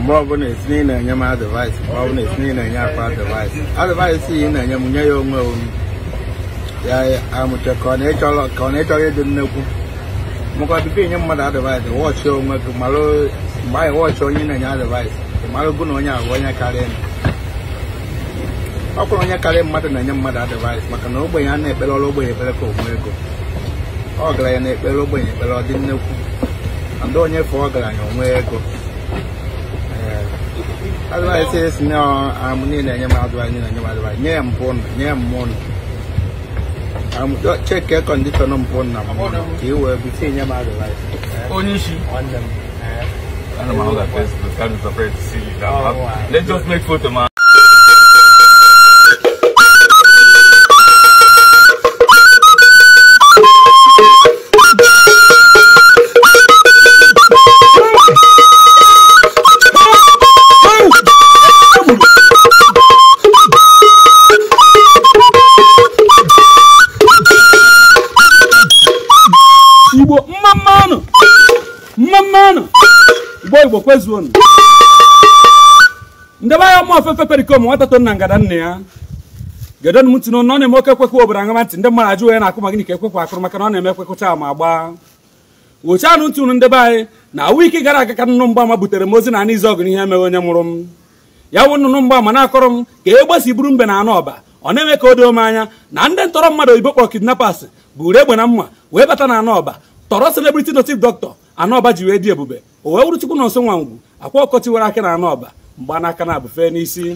mgbe ọbụla esi na ị na-enye m advaịs mgbe ọbụla esi na ị na-enye akwa advaịs advaịs ị na-enye m nye ya onwe onwe ya amụche ka ọ na-echọrọ ka ọ na-echọrọ ịdị nnekwu maka bifo inye mmadụ advaịs wọchị onwe gị malụ mgbe anyị wọchị onye na-enye advaịs malụ gụ na onye abụ onye karịa ọ kwụrụ onye karịa mmadụ na-enye mmadụ advaịs maka na ogbenye a na-ekpere ọrụ ogbenye ekpere ka onwe ego ọgaranya na-ekpere ogbenye ekpere ọ dị nnekwu na ndị onye fọ ọgaranya onwe ego advaịs esi na amụ niile enye m advaịs niile enye m advaịs nye ya mpụ na nye ya mmụọ na cheke kọndishọn mpụ na mmụọ ka ị wee bisi enye m advaịs onye isi nwanne m I don't know how that face looks. I'm surprised to see you now. Oh, wow. Let's just make photo, man. igbo mma mmanụ mma mmanụ igbo igbo kwezuonu ndebe anya ụmụ ofefe perikom nwata to nna ngada nna ya gedon m ntị na ọ na-eme oke ekwekwe obodo aṅama ntị ndị mmadụ ajụ onye na-akụ ma gịnị ka ekwekwe akụrụ maka na ọ na-eme ekwekụcha ma gbaa wochanụ ntị unu ndebe anyị na awa ike gara aga ka nnụnụ mgbaama butere m ozi na anụ izu ọgụ n'ihe emeghị onye mụrụ m ya wụ nnụnụ mgbaama na-akọrọ m ka egbe si buru mbe na anụ ọba ọ na-eme ka o doo m anya na ndị ntọrọ mmadụ oyibo kpọrọ kidnappers buru egbe na mma wee bata na anụ ọba tọrọ celebrity native doctor anụ ọba ji wee dị ebube o wee wuru chukwu na nso nwa ngwu akwa ọkọchị were aka na anụ ọba mgba n'aka na abụfe n'isi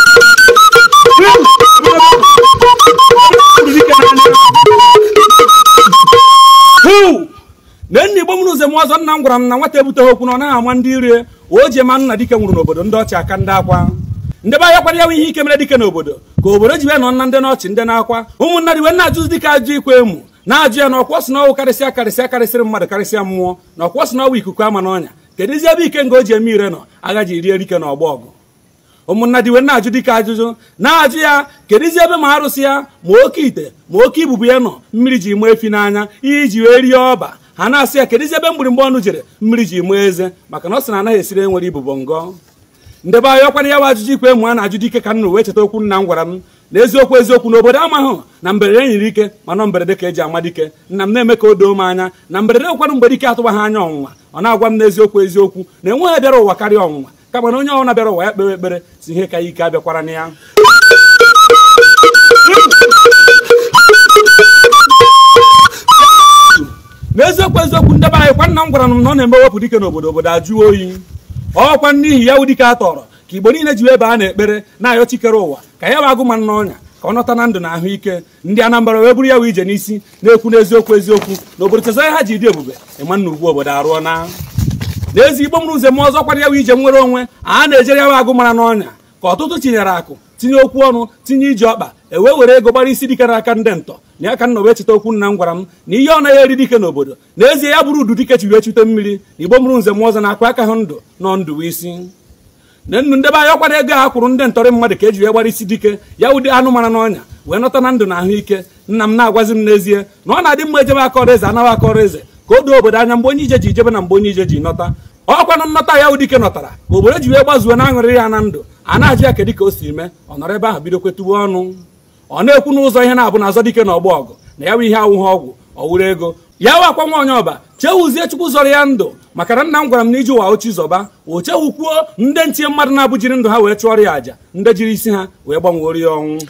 hụ na nna igbo mụrụ ụzọ m ọzọ nna m gwara m na nwata ebuteghị okwu na ọ naghị ama ndị ire o ji ema nna dike nwụrụ n'obodo ndị ọchị aka ndị akwa ndị be anya kwara ya ihe ike mere dike n'obodo ka obodo ji wee nọ na ndị n'ọchị ndị na-akwa ụmụnna dị wee na-ajụzi dịka ajụ ikwe emu na-ajụ ya na ọkwọ si n'ọnwụ karịsịa karịsịa karịsịrị mmadụ karịsịa mmụọ na ọkwọ si n'ọnwụ ikuku ama n'ọnya kedu ezi ebe ike nga o ji eme ire nọ agaji rie dike na ọgbọ ọgụ ụmụnna dị wee na-ajụ dike ajụjụ na-ajụ ya kedu ezi ebe ma arụsị ya ma oke ite ma oke ibubu ya nọ mmiri ji mee efi n'anya iji wee rie ọba ha na-asị ya kedu ezi ebe mgbịrịmgba ọnụ jere mmiri ji mee eze maka na ọ sị na anaghị esiri enwere ibubo ngọ ndebe anyị ọkwara ya wa ajụjụ ikwe mụ a na-ajụ dike ka nnụ wee cheta okwu nna m gwara m na eziokwu eziokwu na obodo amaghị na mberede nyere ike mana mberede ka eji ama dike nna m na-eme ka o doo m anya na mberede ụkwanụ mgbe dike atụbaghị anya ọnwụnwa ọ na-agwa m n'eziokwu eziokwu na enweghị bịara ụwa karịa ọnwụnwa kama na onye ọbụla bịara ụwa ya kpewe ekpere si ihe ka ya ike abịakwara na ya n'eziokwu eziokwu ndebe anyị kwa nna m gwara m na ọ na-eme wepụ dike n'obodo obodo ajụọ oyi ọkwa n'ihi ya wụ dike a tọrọ ka igbo niile ji ebe a na-ekpere na-ayọ chikere ụwa ka ya bụ agụma n'ọnya ka ọ nọta na ndụ na ahụike ndị anambra wee bụrụ ya wụ ije n'isi na-ekwu n'eziokwu eziokwu na obodo chezara ha ji dị ebube ịma nna ugwu obodo arụọ na n'ezi igbo mụrụ ụzọ m ọzọ kwara ya wụ ije nwere onwe a na-ejere ya wụ agụ mara n'ọnya ka ọtụtụ tinyere akụ tinye okwu ọnụ tinye iji ọkpa ewee were ego gbara isi dike n'aka ndị ntọ na ya ka nna wee cheta okwu nna m gwara m na ihe ọ naghị eri dike n'obodo n'ezie ya bụrụ udu dike chi wee chute mmiri na igbo mụrụ nze m ọzọ na-akwa aka ha ndụ nọ ndụ isi na nnu ndebe anya ọkwara ego a kwụrụ ndị ntọrị mmadụ ka eji wee gbara isi dike ya ụdị anụ mara n'ọnya wee nọta na ndụ na ahụike nna m na-agwazi m n'ezie na ọ na-adị mma ejebe aka ọrụ eze anaghị aka ọrụ eze ka o doo obodo anya mgbe onye ije ji ijebe na mgbe onye ije ji nọta ọkwanụ nnọta ya ụdike nọtara ka obodo ji wee gbazuo na aṅụrị ya na ndụ a na-ajụ ya kedụ ka o si mee ọ nọrọ ebe ahụ bido kwetuwe ọnụ ọ na-ekwu n'ụzọ ihe na-abụ na azọ dike na ọgba ọgụ na ya bụ ihe awụghị ọgwụ ọ wụrụ ego ya wa akwa nwa onye ọba chewuzie chukwu zọrọ ya ndụ maka na nna m gwara m na iji ụwa ochi zọba o chewukwuo ndị ntinye mmadụ na-abụjiri ndụ ha wee chụọrọ ya àjà ndị jiri isi ha wee gbanwere ya ọnwụ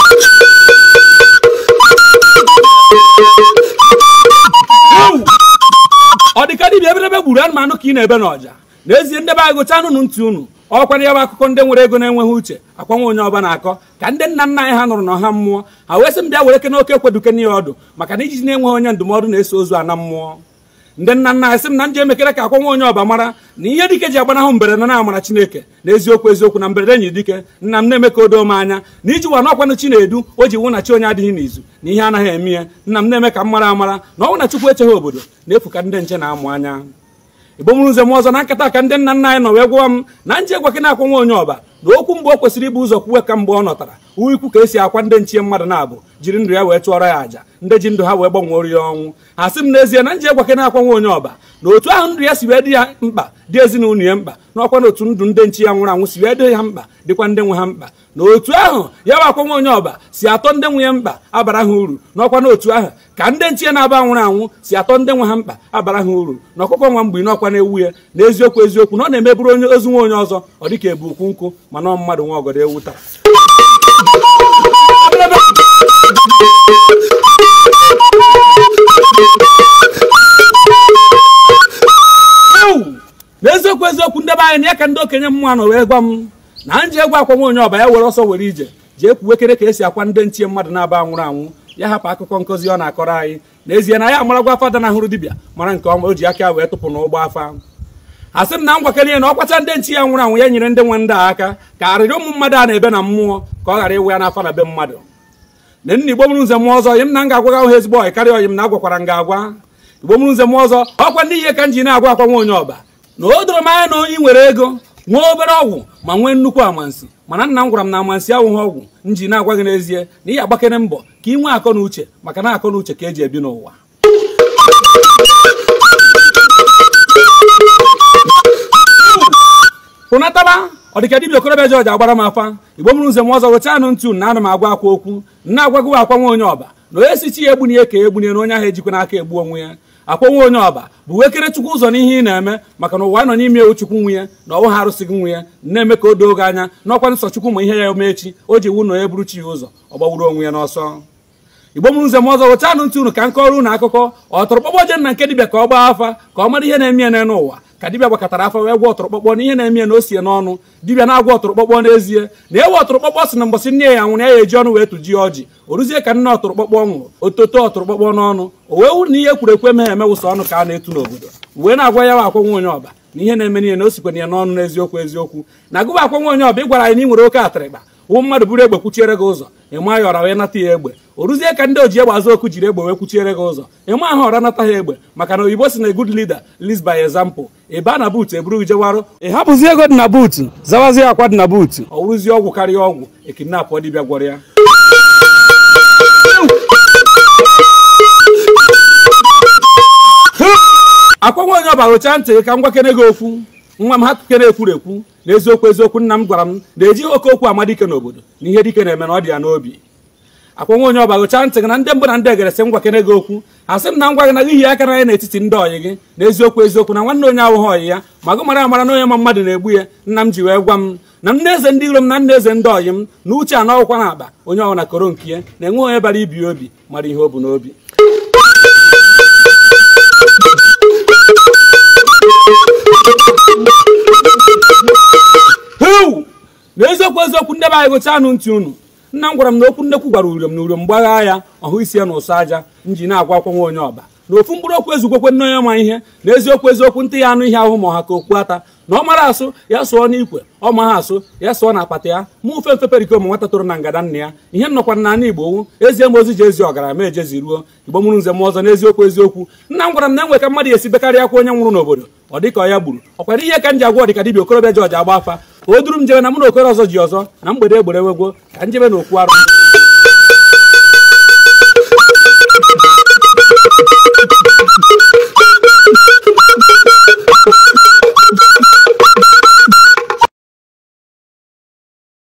ọ dịka dibịa eberebe gburu anụmanụ ka ị na-ebe n'ọja n'ezie ndebe anyị gụcha anụ ntị unu ọkwara ya bụ akụkọ ndị nwere ego na-enweghị uche akwanwe onye ọba na-akọ ka ndị nna nna anyị ha nụrụ n'ọha mmụọ ha wee sị m bịa were ke n'oke ekweduken ya ọdụ maka na ijiji na-enweghị onye ndụmọdụ na-eso ozu ana mmụọ ndị nna nna anyị sị m na nje emekere ka akwanwe onye ọba mara na ihe dike ji agbanahụ mberede na amara chineke na eziokwu eziokwu na mberede nyiri dike nna m na-eme ka o doo m anya na iji wa n'ọkwanụ chi na-edu o ji wụ na chi onye adịghị n'izu na ihe anaghị eme ya nna m na-eme ka m mara amara na ọ bụ na chukwu echeghị obodo na-efu ka ndị nche na-amụ anya igbo mụrụ nze m ọzọ na nkata ka ndị nna nna anyị nọ wee gwa m na nche gwa gị na-akwa nwa onye ọba na okwu mgbe o kwesịrị ibu ụzọ kwuwe ka mgbe ọ nọtara uwe ikwu ka esi akwa ndị nchie mmadụ na-abụ jiri ndụ ya wee chụọrọ ya àjà ndị ji ndụ ha wee gbanwere ya ọnwụ ha sị m n'ezie na nje gwa gị na-akwa nwa onye ọba na otu ahụ ndụ ya si wee dị ya mkpa dị ezinụlọ ya mkpa n'ọkwa na otu ndụ ndị nchi ya nwụrụ anwụ si wee dị ha mkpa dịkwa ndị nwe ha mkpa na otu ahụ ya bụ akwa nwa onye ọba si atọ ndị nwe ya mkpa abara ha uru n'ọkwa na otu ahụ ka ndị nchi ya na-aba nwụrụ anwụ si atọ ndị nwe ha mkpa abara ha uru na ọkụkọ nwa mgbe n'ọkwa na-ewu ya na eziokwu eziokwu na ọ na-emeburu onye ozu nwa onye ọzọ ọ dịka ebu ukwu nkụ mana ọ mmadụ nwa ọgọdọ ewu taa ewu n'eziokwu eziokwu ndebe anyị na ya ka ndị okenye mmụọ nọ wee gwa m na nji egwu akwa nwa onye ọba ya were ọsọ were ije jee kwuwekere ka esi akwa ndị nchie mmadụ na-aba anwụrụ anwụ ya hapụ akụkọ nkụzi ọ na-akọrọ anyị n'ezie na ya amaragwa fada na hụrụ dibịa mara nke ọma o ji aka wee tụpụ n'ụgbọ afa a sị m na ngwakere ya na ọ kwacha ndị nchi ya nwụrụ anwụ ya nyere ndị nwe ndị a aka ka arịrị ụmụ mmadụ a na-ebe na mmụọ ka ọ ghara ịwụ ya n'afa na be mmadụ na nna igbo mụrụ nze m ọzọ yim na m ga-agwaga ahụ ezigbo ọyị karịa ọyị m na agwakwara m ga-agwa igbo mụrụ nze m ọzọ ọkwa ndị ihe ka m ji na-agwa akwa nwa onye ọba na o doro m anya na onye nwere ego nwee obere ọgwụ ma nwee nnukwu amansi mana nna m gwara m na amansi awụghị ọgwụ m ji na-agwa gị n'ezie na ihe agbakere mbọ ka ị nwee akọ na uche maka na akọ na uche ka eji ebi n'ụwa pụnataba ọ dịka dibịa okorobịa jọji agbara m afa igbo mụrụ nze m ọzọ weta anụ ntu na ana m agwa akwa okwu nna agwago akwa nwa onye ọba na onye si chi ya egbunye ka egbunye na onye ahụ ejikwa n'aka egbu onwe ya akwa nwa onye ọba bụ wekere chukwu ụzọ n'ihe ị na-eme maka na ụwa nọ n'ime ewu chukwu nwe ya na ọnwụ ha arụsịghị nwe ya na-eme ka o doo gị anya n'ọkwa nsọ chukwu ma ihe ya ome echi o ji wu na onye buru chi ya ụzọ ọ gbagburu onwe ya n'ọsọ igbo mụrụ nze m ọzọ weta anụ ntụ unu ka nkọrọ unu akụkọ ọtụrụkpọkpọ je na nke dibịa ka ọ gbaa afa ka ọ mara ihe na-eme ya n'elu ụwa ka dibịa gbakọtara afa wee gwa ọtụrụkpọkpọ na ihe na-eme ya na o sie n'ọnụ dibịa na-agwa ọtụrụkpọkpọ n'ezie na ewe ọtụrụkpọkpọ si na mbọsị nne ya nwụrụ ya ya eji ọnụ wee tụji ọjị o ruzie ka nne ọtụrụkpọkpọ nwụrụ ototo ọtụrụkpọkpọ n'ọnụ o wee wụ na ihe kwuru ekwe meghe emewụsa ọnụ ka a na-etu n'obodo wee na-agwa ya wa akwa nwa onye ọba na ihe na-eme n'ihe na o sikwana ya n'ọnụ n'eziokwu eziokwu na agụba akwa nwa onye ọba ị gwara anyị na ị nwere oke atịrịkpa wụ mmadụ buru egbe kwuchiere gị ụzọ ịma ya ọra wee nata ya egbe o ruzie ka ndị oji egbe azụ okwu jiri egbe wee kwuchiere gị ụzọ ịma ahụ ọra nata ha egbe maka na oyibo si na good leader leads by example ị baa na buutu eburu gị jewarụ ị hapụzi ego dị na buutu zawazie akwa dị na buutu ọ wụrụzie ọgwụ karịa ọgwụ ekinapụ dibịa gwọrọ ya akwa nwa onye ọba rụchaa ntị ka m gwakere gị okwu nwa m ha kere ekwuru ekwu na eziokwu eziokwu nna m gwara m na-eji oke okwu ama dike n'obodo na ihe dike na-eme na ọ dị ya n'obi akwa nwa onye ọba gụchaa ntị gị na ndị mbụ na ndị egeresị m gwakere gị okwu asị m na ngwa gị na gị aka na ya n'etiti ndị ọyị gị na eziokwu eziokwu na nwanne onye awụghị ọyị ya ma gụ mara amara na onye ma mmadụ na-egbu ya nna m ji wee gwa m na nne eze ndị iro m na nna eze ndị ọyị m na uche anọ ọgwụkwa na akpa onye ọbụla koro nke ya na-enwe onye bara ibi ya obi mara ihe o bu n'obi heu na eziokwu eziokwu ndị be anyị gụcha anụ ntị unu nna m gwara m na okwu nnekwu gwara uriom na uriom gbagha ya ọhụ isi ya na ụsọ aja m ji na-agwa akwa nwa onye ọba na ofu mkpụrụ okwu ezugokwe nne onye ma ihe na eziokwu eziokwu ntị ya anụ ihe ahụ ma ọha ka okwu ata na ọ mara asụ ya sụọ n'ikwe ọ ma ha asụ ya sụọ na akpata ya ma ofe mfe periko ma nwata toro na ngada nna ya ihe m nọkwa na igbo wu ezie m ozi ji ezi ọgara ma ejezi ruo igbo mụrụ nze m ọzọ n'eziokwu eziokwu nna m gwara m na enwe ka mmadụ esi bekarịa akwa onye nwụrụ n'obodo ọ dịka ọ ya gburu ọ kwara ihe ka m ji agwa ọdịka dibịa okorobịa jọji agba afa o duru m jebe na mụ na okoro ọzọ ji ọzọ na mgbede egbere wegwo ka njebe na okwu arụ